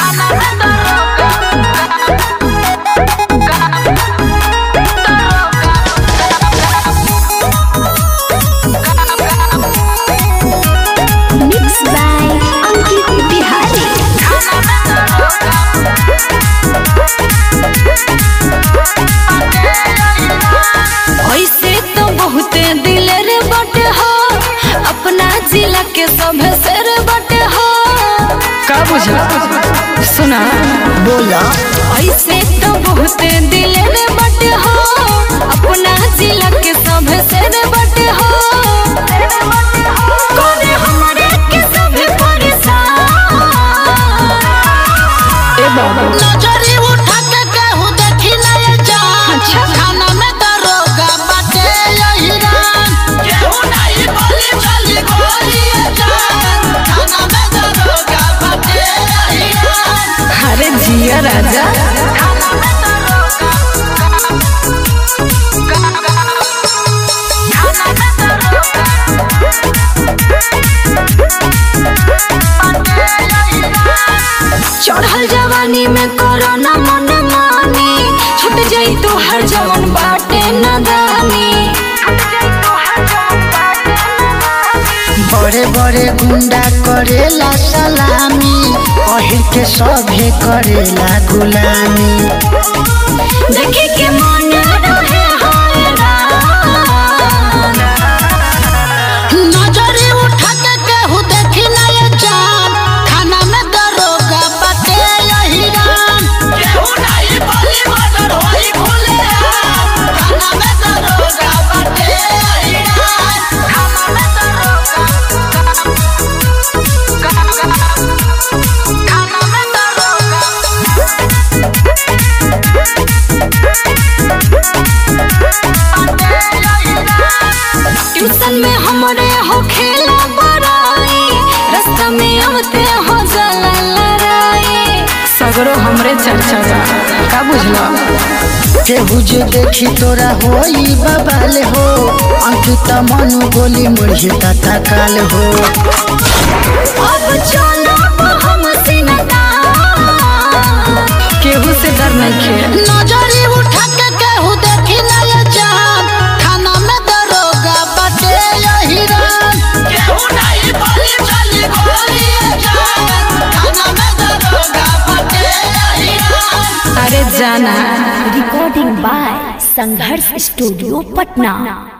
Mixed by Ankit Bihari. ऐसे तो बहुते दिलेर बटे हो अपना जिला के सभे शेर बटे हो का बुझला सुना बोला ऐसे तो बहुते दिलेर बटे हो अपना जिला के सभे शेर बटे हो कोने हमरे के सभे परेशान ए बाबा नजरी उठा के कहू देखी नए जान अच्छा। खाना में दरोगा बाटे यही रान केहू नहीं बोली चली गोली ये जान खाना में दरोगा बाटे यही रान अरे जिया राजा चढ़ल जवानी में कोरोना मन मानी छूट जाई तो हर जवन बाटे नदानी बड़े बड़े गुंडा करेला सलामी अहिर के सभे करेला गुलामी देखे के मन रहे हैरान नजरी उठा के केहू देखी नए जान खाना में दरोगा बाटे यही रान केहू नहीं बोली मर्डर होई खुले खाना में दरोगा बाटे यही रान खाना में दरोगा खाना में दरोगा ट्यूशन में हमरे हो खेला बड़ाई रास्ता में आते हो जला लड़ाई सगरो हमरे चर्चा बा का बुझला केहू जे देखी तोरा होई बबाल हो अंकिता मनु गोली मुर्ही तथा काल हो अब चलो हम सिनता केहू से डर नहीं खे नजरी उठा के केहू देखी नए जान खाना में दरोगा बाटे यही रान केहू नहीं बोली चली गोली ये जान खाना में दरोगा बाटे यही रान अरे जाना Recording by Sangharsh Studio, Patna.